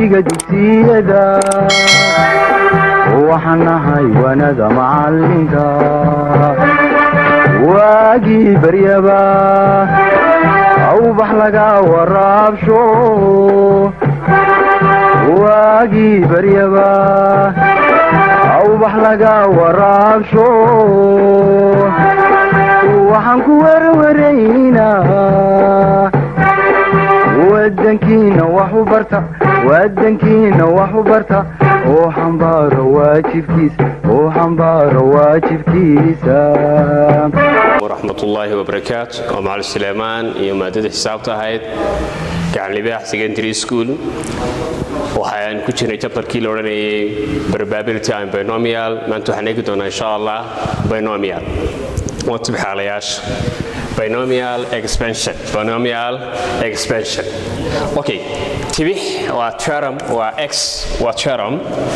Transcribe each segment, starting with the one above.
wahdiga dugsiyada waxaan nahay wanada macalinka waagii baryaba awbax laga waraabsho waagii baryaba awbax laga waraabsho waxaan ku werwaraynaa wadankiina wax u barta wadankiina wax u barta oo xambaaro waajibkiisa oo xambaaro waajibkiisa waraxmatullaahi wabarakaatu oo macalin suleymaan iyo maadada xisaabta ahayd gacanlibaax secondary school waxaan ku jirnay jabtarkii la odhanayay probability and binomial maanta waxaan eegi doonaa insha allah binomial waa tibxaalayaasha binomial expansion binomial expansion okay tibix waa term waa x waa term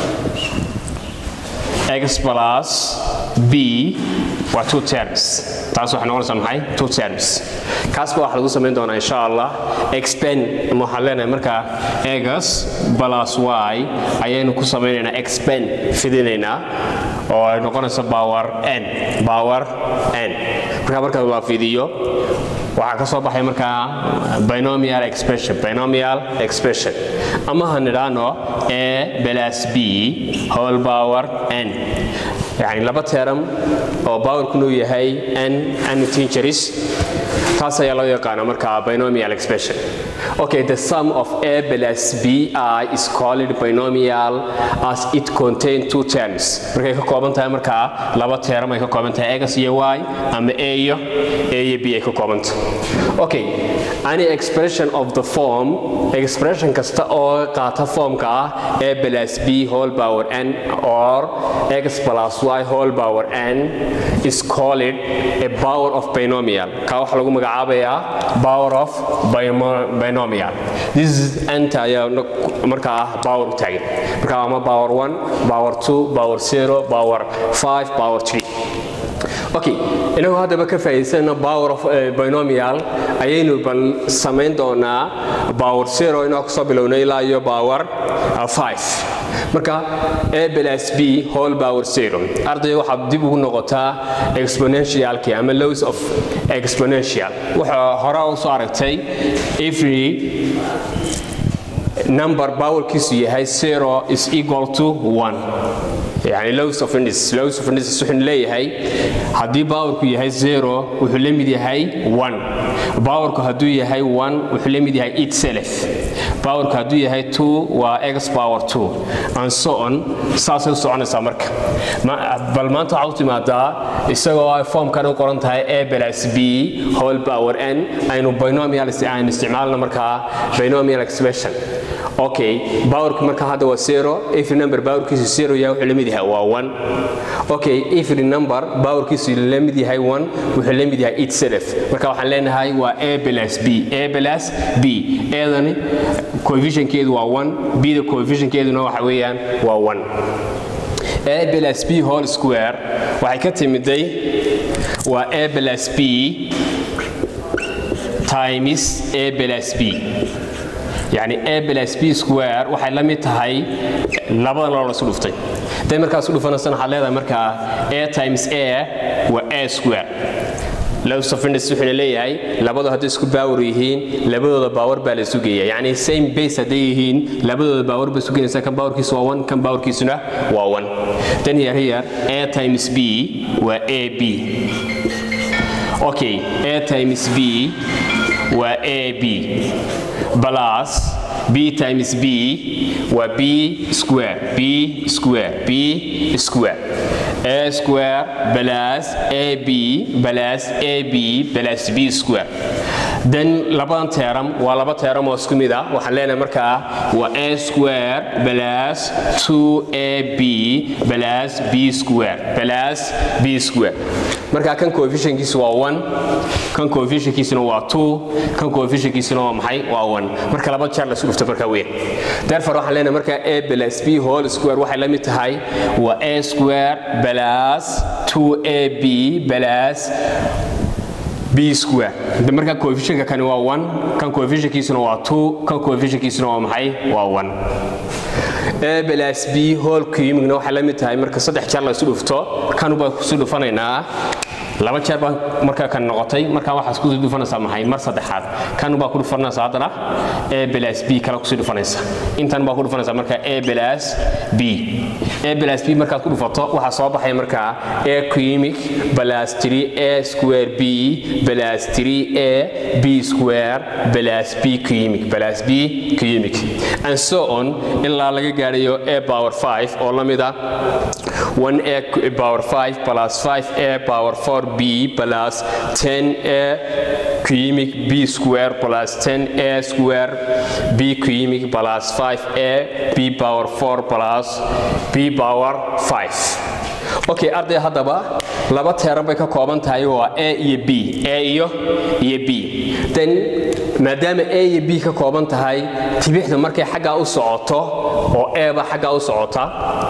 x plus b waa two terms taas waxay noqonaysaa maxay two terms kaasba waxaa lagu samayn doonaa insha allah expand ama waxaan leenahay markaa egas plus y ayaynu ku samaynaynaa expand fidinaynaa oo ay noqonayso power n power n markaa markaa waa fidiyo waxaa ka soo baxay markaa binomial expression binomial expression ama ha nidhaano a plus b whole power n yani laba teeram oo powerkunu yahay n n tingeris taas ayaa loo yaqaana markaa binomial expression okay the sum of a plus bi is called binomial as it contain two terms markay ka kooban tahay markaa laba teeram ay ka kooban tahay x iyo y ama a iyo a iyo b ay ka kooban tahay okay any expression of the form expression kasta oo qaata formka ah a plus b whole power n or x plus y whole power n is called a power of binomial ka waxa lagu magacaabayaa power of binomial this is anta ayaa markaa ah power u taagan marka ama power 1 power 2 power 0 power 5 power 3 okay inagu haddaba ka faa'iidaysana power of binomial ayaynu bal samayn doonaa power 0 inoo kasoo bilownay ilaa iyo power 5 marka a plus b whole power 0 ardayga waxaad dib ugu noqotaa exponentialki ama lows of exponential wuxuu hore u soo aragtay every number powerkiisu yahay 0 is equal to 1 yani lows of indices lows of indices wuxuu leeyahay haddii powerku yahay 0 wuxuu la mid yahay 1 powerku hadduu yahay 1 wuxuu la mid yahay itself powerku hadduu yahay 2 waa x power 2 and so on saasay u soconaysaa marka bal maanta waxaa u timaadaa isagoo ay formkan u qoran tahay a plus b whole power n aynu binomial aynu isticmaalno markaa binomial expression okay powerku marka hadda waa 0 every number powerkiisu 0 yahay wuxuu la mid yahay waa 1 okay every number powerkiisu la mid yahay 1 wuxuu la mid yahay itself marka waxaan leenahay waa a plus b a plus b eedani coefficientkeedu waa 1 b da coefficientkeeduna waxa weeyaan waa 1 a plus b whole square waxay ka timiday waa a plus b times a plus b yani a plus b square waxay la mid tahay labadan loo lasu dhuftay haday markaas u dhufanaysan waxaad leedahay markaa a times a waa a square lowsofindis wuxuuna leeyahay labadu hadday isku baawar yihiin labadooda baawar baa la sugaya yani same base hadday yihiin labadooda baawar baa suganaysa kan baawarkiisu waa 1 kan baawarkiisuna waa 1 then here here a times b waa a b okay a times b waa a b plus b times b waa b square b square b square a square plus ab plus ab plus b square then labadan teeram waa laba teeram oo isku mid ah waxaan leenahay markaa waa a square plus 2ab plus b square plus b square markaa kan coefficientkiisu waa 1 kan coefficientkiisuna waa 2 kan coefficientkiisuna waa maxay waa 1 marka laba jeer la isku dhufto markaa weyn therefore waxaan leenahay markaa a plus b whole square waxay la mid tahay waa a square plus 2ab plus b square de marka coefficientka kani waa 1 kan coefficientkiisuna waa 2 kan coefficientkiisuna waa maxay waa 1 a plus b whole cubicna waxay la mid tahay marka saddex jeer la isu dhufto kan baa ku soo dhufanaynaa laba jeer baa markaa kan noqotay markaa waxaad ku dhufanaysaa maxay mar saddexaad kan baa ku dhufanaysaa haddana a plus b kale kusii dhufanaysa intan baa ku dhufanaysaa markaa a plus b a plus b markaad ku dhufato waxaa soo baxaya markaa a cubic plus 3 a square b plus 3 a b square plus b cubic plus b cubic and so on ilaa laga gaadhayo a power 5 oo la mid ah 1a power 5 plus 5a power 4b plus 10a cubic b square plus 10a square b cubic plus 5a b power 4 plus b power 5 okay arday haddaba laba teeran bay ka kooban tahay waa a iyo b a iyo iyo b then maadaama a iyo b ka kooban tahay tibixdu markay xaggaa u socoto oo a ba xaggaa u socota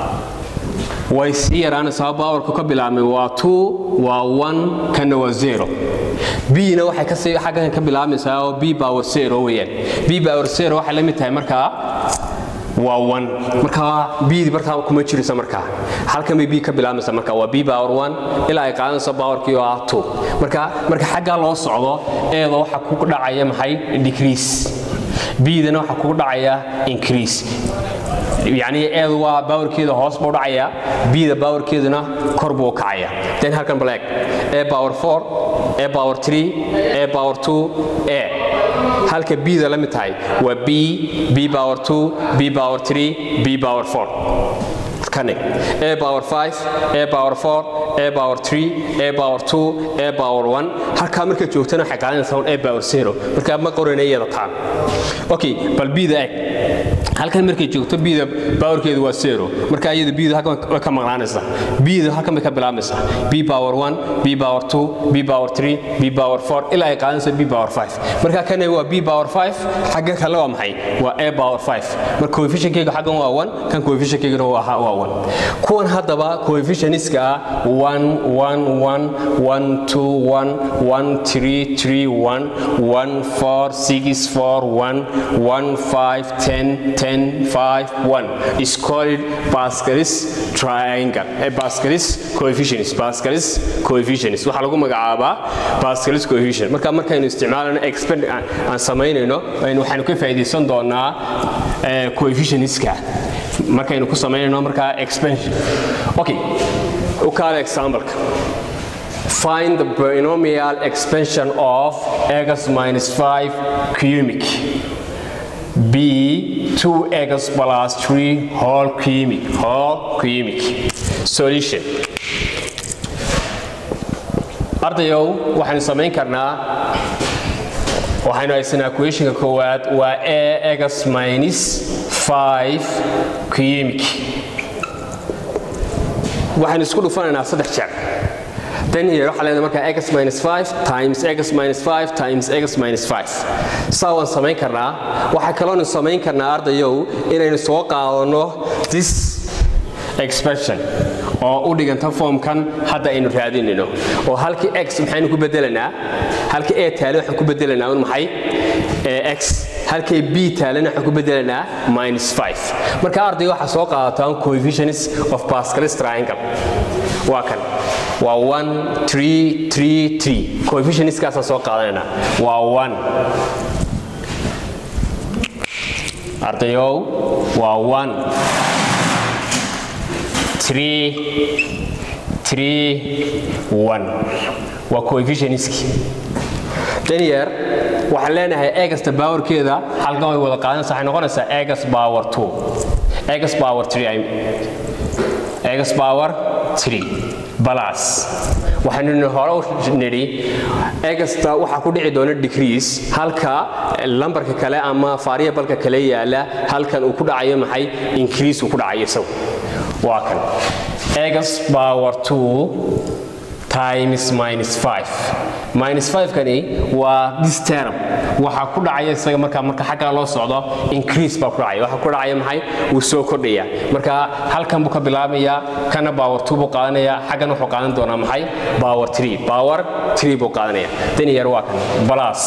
way sii yaraanaysaa bawarku ka bilaabmay waa waa kana waa zero bna waxay kasii xaggan ka bilaabmaysaa oo b power zero weeyaan b power zero waxay la mid tahay markaa waa one markaa bdi markaa kuma jiraysa markaa halkan bay b ka bilaabmaysa marka waa b power one ilaa ay qaadanayso powerkii oo ah two marka marka xaggaa loo socdo eeda waxa ku dhacaya maxay decrease bdana waxa kugu dhacaya increase yacni eedu waa bawarkeeda hoos buu dhacaya bda bawarkeeduna kor buu kacaya then halkan black a power 4 a power 3 a power 2 a halka bda la mid tahay waa b b power 2 b power 3 b power 4 kanig a power 5 a power 4 a power 3 a power 2 a power 1 halkaa marka joogtana waxay qaadanaysaa un a power 0 marka ma qoranay iyada taan okay bal bida eg halkan markay joogto bida powerkeedu waa zero marka iyada bida halkan way ka maqnaanaysaa bida halkan bay ka bilaabmaysaa b power 1 b power 2 b power 3 b power 4 ilaa ay qaadanayso b power 5 marka kan waa b power 5 xagga kale waa maxay waa a power 5 marka coefficientkeyga xaggan waa 1 kan coefficientkeygana waa waa 1 kuwan haddaba coefficientska ah 1 1 1 1 2 1 1 3 3 1 1 4 6 4 1 1 5 10 10 5 1 is called Pascal's triangle eh, Pascal's coefficients Pascal's coefficients waxaa lagu magacaabaa Pascal's coefficient marka markaynu isticmaalano expand aan samaynayno waxaynu ka faa'iideysan doonaa coefficientska markaynu ku samaynayno markaa expansion okay u kaala example-ka find the binomial expansion of x minus 5 cubic b 2x plus 3 whole cubic whole cubic solution ardayow waxaynu samayn karnaa waxaynu haysanaa equationka koowaad waa a x minus 5 cubic waxaynu isku dhufanaynaa saddex jeer then here waxaa leedahay markaa x minus 5 times x minus 5 times x minus 5 saa waan samayn karnaa waxaa kaloonu samayn karnaa ardayow inaynu soo qaadano this expression oo u dhiganta foomkan hadda aynu raadinayno oo halkii x maxaynu ku bedelanaa halkii a taale waxaan ku bedelanaa un maxay x halkay b taalena waxaan ku bedelanaa minus 5 marka ardayga waxaa soo qaadataan coefficients of Pascal's triangle waa kan waa 1 3 3 3 coefficientskaasaan soo qaadanaynaa waa 1 ardayow waa 1 3 3 1 waa coefficientski danier waxaan leenahay egasta powerkeeda halkan way wada qaadanaysaa waxay noqonaysaa egas power 2 egas power 3 egas power 3 balas waxaynu hore u nidhi egasta waxaa ku dhici doona decrease halka lambarka kale ama variableka kale yaala halkan uu ku dhacayo maxay increase uu ku dhacayo isagu waa kan egas power 2 times minus 5 minus 5 kani waa this term waxaa ku dhacaya isaga markaa marka xagga loo socdo increase baa ku dhacaya waxaa ku dhacaya maxay wuu soo kordhaya marka halkan buu ka bilaabaya kana power 2 buu qaadanaya xaggan wuxuu qaadan doonaa maxay power 3 power 3 buu qaadanaya dan yar waa kan plus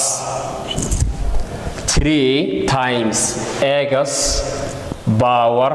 3 times x power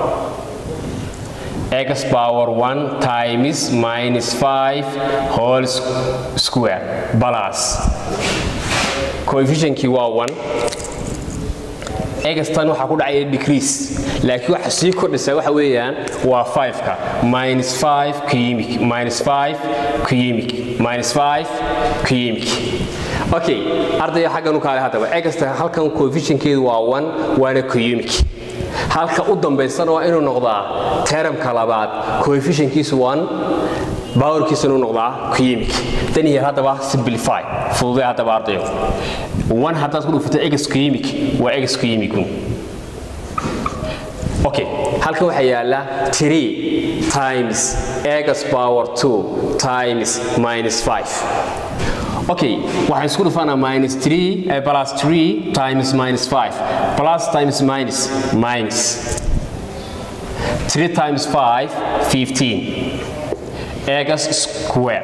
x power 1 times minus 5 whole square plus coefficientkii waa 1 egastan waxaa ku dhacaya decrease laakiin waxa sii kordhisa waxa weeyaan waa 5ka minus 5 cubic minus 5 cubic minus 5 cubic okay ardayga xaggan u kaale haddaba egasta halkan coefficientkeedu waa 1 waana cubic halka u dambaysana waa inuu noqdaa teramka labaad coefficientkiisu 1 bawarkiisa inuu noqdaa cubic dan yar haddaba simplify fududee haddaba ardayo 1 haddaad ku dhufatay egas cubic waa egas cubic okay halkan waxaa yaala 3 times egas power 2 times minus 5 okay waxaan isku dhufanaa minus 3 eh, plus 3 times minus 5 plus times minus minus 3 times 5 15 egas square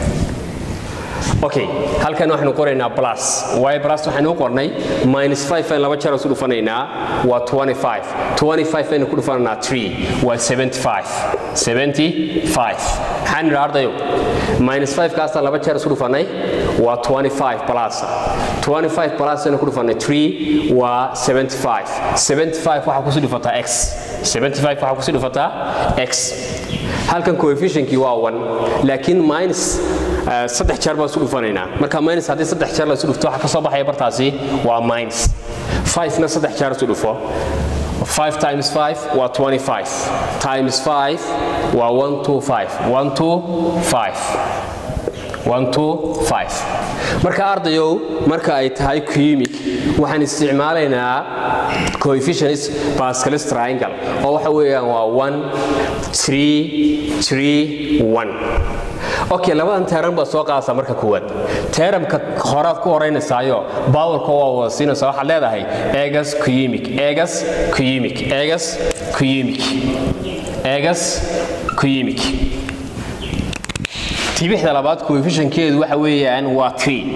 okay halkan waxaanu qoraynaa plus waayo plus waxaanu u qornay minus 5 aan laba jeer isu dhufanaynaa waa 25 25 aynu ku dhufanaynaa 3 waa 75 75 maxaan nidhaa ardayo minus 5 kaasaan laba jeer isu dhufanay waa 25 plus 25 plus aynu ku dhufanay 3 waa 75 75 waxaa kusii dhufataa x 75 waxaa kusii dhufataa x halkan coefficientkii waa 1 laakiin minus saddex jeer baan isu dhufanaynaa marka minus haddii saddex jeer la isu dhufto waxa ka soo baxaya bartaasi waa minus 5na saddex jeer isu dhufo 5 times 5 waa 25 times 5 waa 125 125 125 marka ardayow marka ay tahay cubic waxaan isticmaalaynaa coefficients pascalis triangle oo waxa weeyaan waa 1 3 3 1 okay labadan teeran baad soo qaadaysaa marka koowaad teeramka horaad ku horaynaysaayo bawlka waa wada siinaysaa waxaad leedahay egas cubic egas cubic egas cubic egas cubic tibixda labaad coefficientkeedu waxa weeyaan waa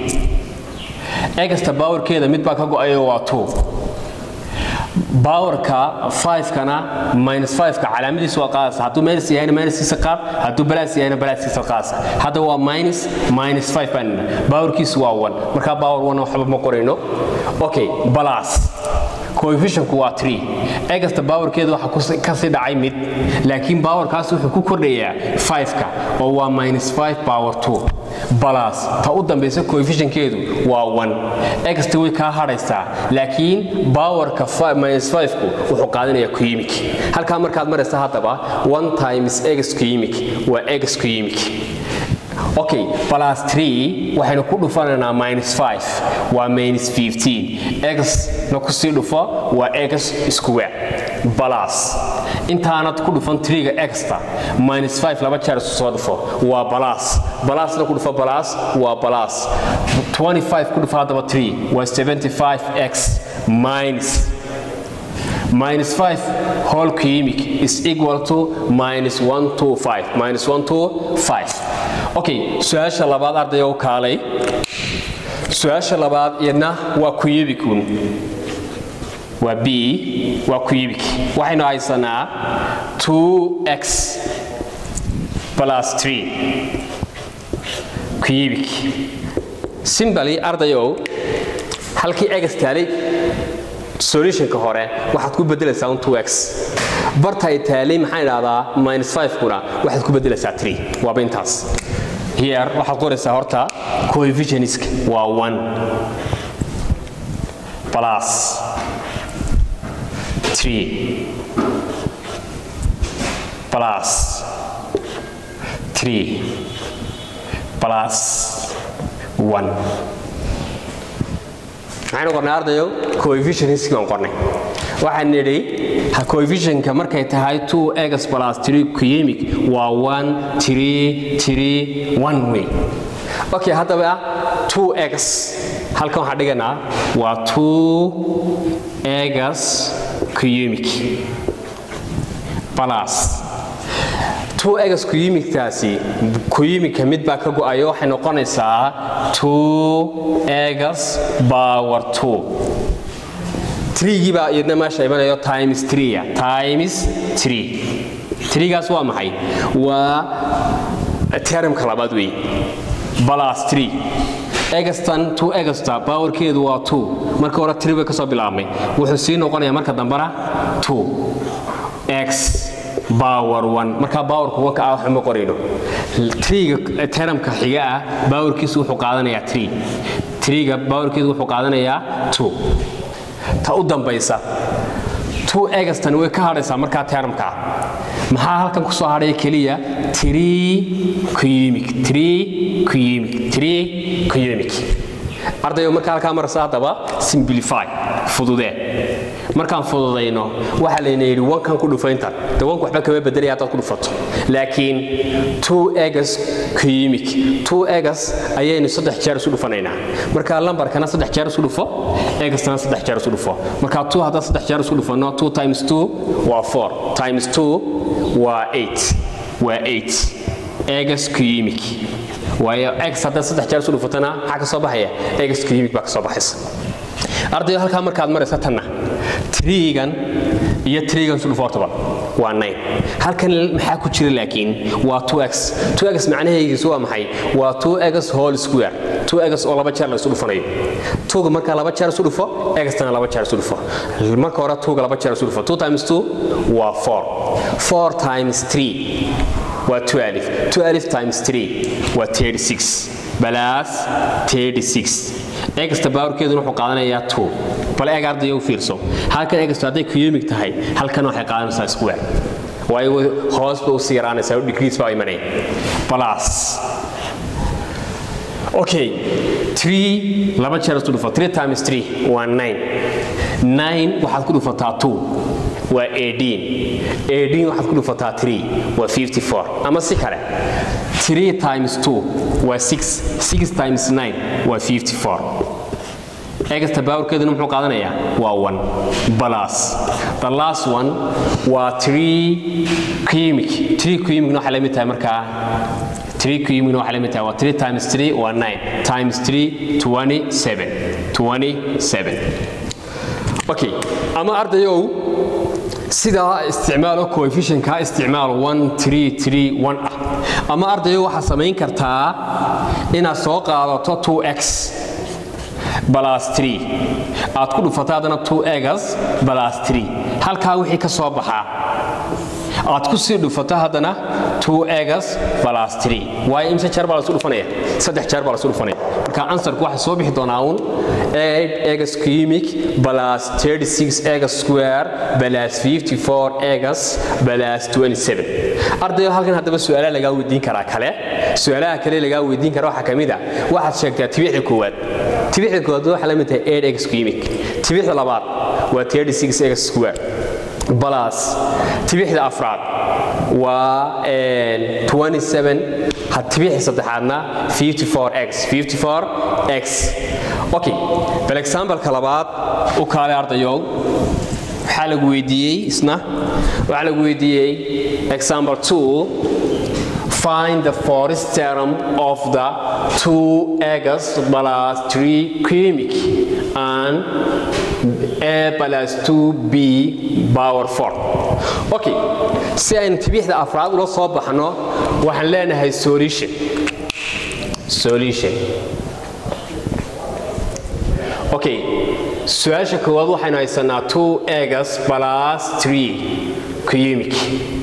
3 egasta bawarkeeda mid baa ka go-ayo waa 2 bawarka 5kana minus 5ka calaamadiisu waa qaadaysa hadduu minus yahayna minuskiisa qaad hadduu balaas yahayna balaaskiisa qaadaysa hadda waa minus minus 5 baan bawarkiisu waa 1 markaa bawar 1 waxba ma qorayno okay balaas coefficientku waa 3 egasta bawarkeeda waxa kasii dhacay mid laakiin bawarkaas wuxuu ku kordhayaa 5ka oo waa minus 5 power 2 balaas ta u dambaysa coefficientkeedu waa 1 egasta way kaa hadhaysaa laakiin bawarka minus 5ku wuxuu qaadanayaa cubic halkaa markaad maraysa haddaba 1 times x cubic waa x cubic okay plus 3 waxaynu ku dhufanaynaa minus 5 waa minus 15 x na ku sii dhufo waa x square plus intaanad ku dhufan 3ga exta minus 5 laba jeer isu soo dhufo waa plus plusna ku dhufo plus waa plus 25 ku dhufo haddaba 3 waa 75x minus minus 5 whole cubic is equal to minus 125 minus 125 okay su-aasha labaad ardayga u kaalay su-aasha labaad iyadna waa cubicun waa b waa cubic waxaynu haysanaa 2x plus 3 cubic simbali ardayow halkii egas taalay solutionka hore waxaad ku bedelaysaa un 2x bartay taalay maxaan idhahdaa minus 5 kuna waxaad ku bedelaysaa 3 waaba intaas here waxaad qoraysaa horta coefficientska waa 1 plus 3 plus 3 plus 1 maxaynu qornay ardayo coefficientski baan qornay waxaan nidhi coefficientka markay tahay 2x plus 3 cubic waa 1 3 3 1 way okay haddaba 2x halkan waxaan dhiganaa waa 2x cubic plus 2x kuyimidkaasi kuyimidka mid baa ka go'ayo waxay noqonaysaa 2x power 2 3gii baa iyadna meesha imanayo times 3 times 3 3gaas waa maxay waa termka labaad weeye plus 3 egastan 2 egasta powerkeedu waa 2 marka hore 3 bay ka soo bilaabmay wuxuu sii noqonayaa marka dambana 2 x power 1 marka powerku wanka ah waxma qorayno 3ga termka xiga ah powerkiisu wuxuu qaadanayaa 3 3ga powerkeedu wuxuu qaadanayaa 2 ta u dambaysa 2 egastan way ka hadhaysaa markaa termka maxaa halkan ku soo hadhaya keliya 3 cubic 3 cubic 3 cubic ardayo markaa halkaa marasa haddaba simplify fududee markaan fududayno waxaa layna yidhi wankan ku dhufaynta de wanku waxba kama bedelaya haddaad ku dhufato laakiin two egas cubic two egas ayaynu saddex jeer isu dhufanaynaa marka lambarkana saddex jeer isu dhufo egastana saddex jeer isu dhufo marka two haddaan saddex jeer isu dhufano two times two waa four times two waa eight waa eight egas cubic waayo x haddaad saddex jeer isu dhufatana maxaa ka soo baxaya egas cubic baa ka soo baxaysa ardayo halkaa markaad maraysa tanna trigan iyo trigan isu dhufo hortaba waa nine halkan maxaa ku jira laakiin waa 2x 2x macnaheegiisu waa maxay waa 2x whole square 2x oo laba jeer la isu dhufanayo 2ga markaa laba jeer isu dhufo x-tana laba jeer isu dhufo marka hore 2ga laba jeer isu dhufo 2 times 2 waa 4 4 times 3 waa 12 12 times 3 waa 36 balaas 36 egasta baawrkeeduna wuxuu qaadanayaa 2 bal eeg ardayga u fiirso halkan egasto hadday kuyumig tahay halkan waxay qaadanaysaa square waayo hoos ba usii yaraanaysaa oo degrees baa imanaya plus okay 3 laba jeer isku dhufo 3 times 3 waa 9 9 waxaad ku dhufataa 2 waa 18 18 waxaad ku dhufataa 3 waa 54 ama si kale 3 times 2 waa 6 6 times 9 waa 54 egasta baawrkeeduna muxuu qaadanayaa waa 1 plus the last one waa 3 cubic 3 cubicna waxay la mid tahay markaa 3 cubicna waxay la mid tahay waa 3 times 3 waa 9 times 3 27 27 okay ama ardayow sidaa isticmaalo coefficientkaa isticmaal 1 3 3 1 ah ama ardayo waxaad samayn kartaa inaad soo qaadato 2x plus 3 aad ku dhufato haddana 2egas plus 3 halkaa wixii ka soo baxaa aad ku sii dhufato haddana 2egas plus 3 waayo imse jeer baa lasu dhufanaya saddex jeer baa lasu dhufanaya marka ansarku waxaa soo bixi doonaa uun 8 egas cubic plus 36 egas square plus 54 egas plus 27 ardayo halkan haddaba su'aalaha lagaa weydiin karaa kale su'aalaha kale lagaa weydiin kara waxaa ka mid a waxaad sheegtaa tibixda koowaad tibixda koowaad waxaa la mid tahay 8 egas cubic tibixda labaad waa 36 egas square plus tibixda afraad waa 27 tibixda saddexaadna 54x 54x okay bal example-ka labaad u kaale ardayow waxaa lagu weydiiyey isna waxaa lagu weydiiyey example 2 find the forest term of the 2x plus 3 cubic and a plus 2b power 4 okay si aynu tibixda afraad ula soo baxno waxaan leenahay solution solution okay su-aasha koowaad waxaynu haysanaa 2egas plus 3 cubic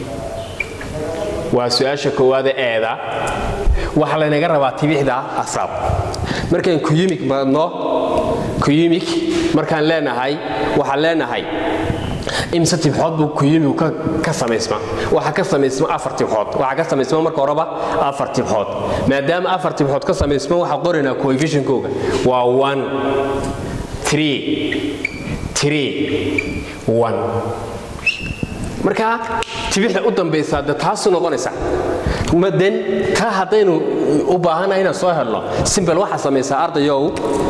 waa su-aasha koowaada eeda waxaa laynaga rabaa tibixda afraad markaan cubic badno cubic markaan leenahay waxaan leenahay imse tibxood buu kuyimigu ka samaysma waxaa ka samaysma afar tibxood waxaa ka samaysma marka horeba afar tibxood maadaama afar tibxood ka samaysma waxaa qoraynaa coefficientkooga waa one three three one marka tibixda u dambaysaa de taasu noqonaysa maden taa haddaynu u baahanahay inaan soo helno simbel waxaa samaysaa ardayow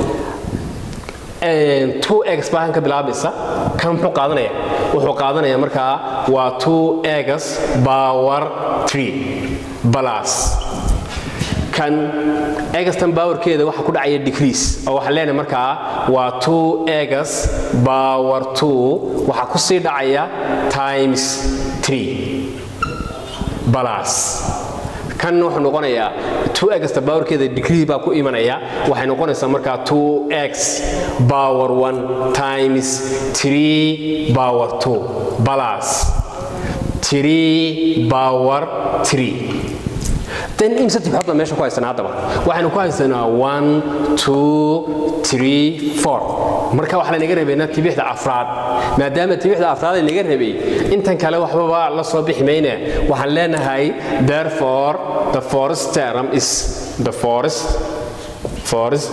two eggs baa ka bilaabaysa kan muxuu qaadanaya wuxuu qaadanaya markaa waa two eggs power three plus kan eggstan powerkeeda waxa ku dhacaya decrease oo waxaan leenahay markaa waa two eggs power two waxaa ku sii dhacaya times three plus kan wuxuu noqonayaa two egsta powerkeeda degree baa ku imanaya waxay noqonaysaa markaa two x power one times three power two plus three power three then imse tibxood baa meesha ku haysanaa haddaba waxaynu ku haysanaa one two three four marka waxaa lanaga rabaynaa tibixda afraad maadaama tibixda afraad ay naga rabay intan kale waxbaba la soo bixi mayne waxaan leenahay therefore the forest term is the forest forest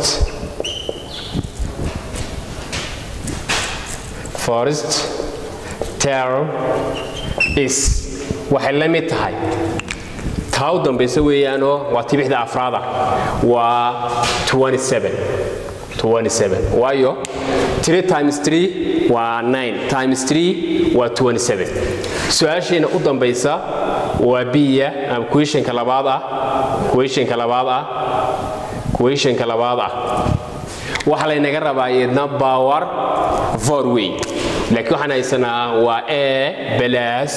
forest term is waxay la mid tahay taa u dambaysa weeyaanoo waa tibixda afraada waa 27 27 waayo 3 times 3 waa 9 times 3 waa 27 su-aasheena u dambaysa waa biya ama questionka labaad ah questionka labaad ah questionka labaad ah waxaa laynaga rabaa iyadna power for way laakiin waxaan haysanaa waa a balas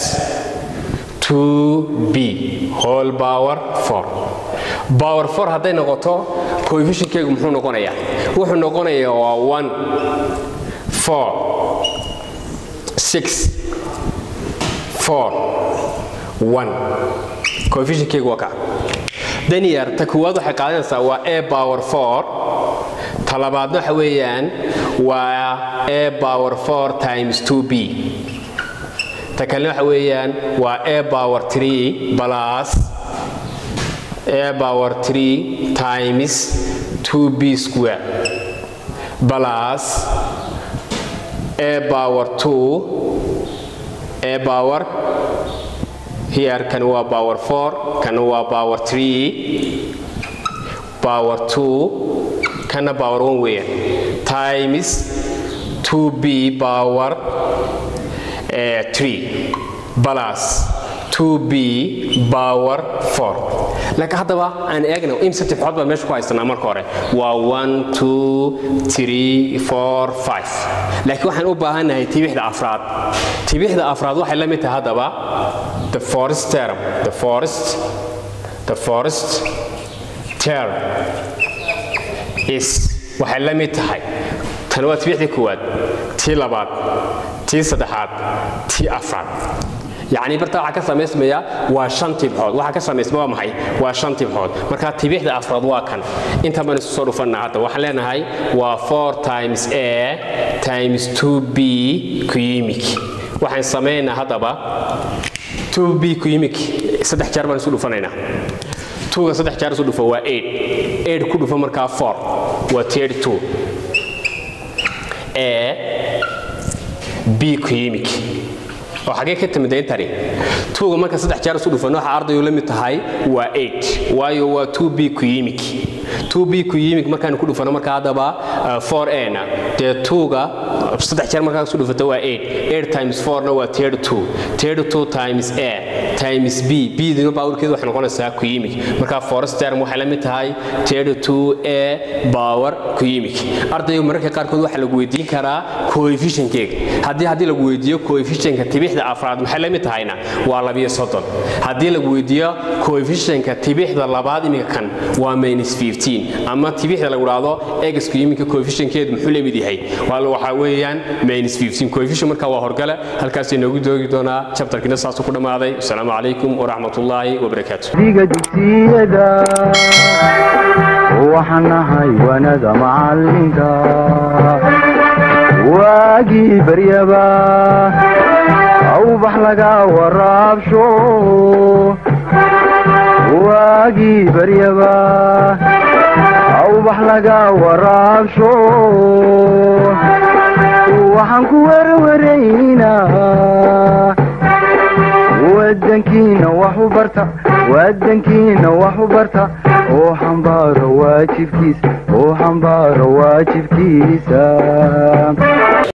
2b whole power 4 power 4 hadday noqoto coefficientkeygu muxuu noqonayaa wuxuu noqonayaa waa 1 4 6 4 1 coefficientkeygu waa ka danyar ta kuwaad waxay qaadanaysaa waa a power 4 ta labaadna waxa weeyaan waa a power 4 times 2b ta kalena waxa weeyaan waa a power 3 plus a power 3 times 2b square plus a power 2 a power here kan waa power 4 kan waa power 3 power 2 kana power 1 weeyaan times 2b power 3 plus 2b power 4 laakiin haddaba aan eegno imse tibxood baa meesha ku haysanaa marka hore waa 1 2 3 4 5 laakiin waxaan u baahannahay tibixda afraad tibixda afraad waxay la mid tahay haddaba the forest term the forest the forest term is waxay la mid tahay tan waa tibixdii koowaad tii labaad tii saddexaad tii afraad yacni barta waxaa ka samaysmaya waa shan tibxood waxaa ka samaysma waa maxay waa shan tibxood marka tibixda afraad waa kan inta baan isu soo dhufannaa hadda waxaan leenahay waa 4 times a times 2b cumic waxaan samaynaa haddaba 2b cumic saddex jeer baan isu dhufanaynaa tuuga saddex jeer isu dhufo waa 8 8 ku dhufo markaa 4 waa 32 a b cumic oo xagee ka timid intani tuuga marka saddex jeer isu dhufan waxa ardayu la mid tahay waa 8 waayo waa 2b cumic 2b cumic markaan ku dhufano marka haddaba 4a na dee tuuga saddex jeer markaa isu dhufata waa 8 8 times 4 na waa 32 32 times a times b b dina powerkeedu waxay noqonaysaa cumic marka forest term waxay la mid tahay 32 a power cumic ardayu mararka qaarkood waxa lagu weydiin karaa coefficientkeega haddii haddii lagu weydiiyo coefficientka tibixda afraad maxay la mid tahayna waa labiyo soddon haddii lagu weydiiyo coefficientka tibixda labaad iminka kan waa minus 15 ama tibixda lagu dhahdo egasku iminka coefficientkeedu muxuu la mid yahay waxaa weeyaan minus 15 coefficient marka waa horgale halkaas inoogu doogi doonaa chapterkina saasuu ku dhammaaday asalaamu calaykum waraxmatullaahi wabarakaatu diga dugsiyada waxaan nahay wanada macalinka waagii baryaba awbax laga waraabsho waagii baryaba awbax laga waraabsho waxaan ku warwaraynaa wadankiina wax u barta wadankiina wax u barta oo xambaaro waajibkiisa oo xambaaro waajibkiisa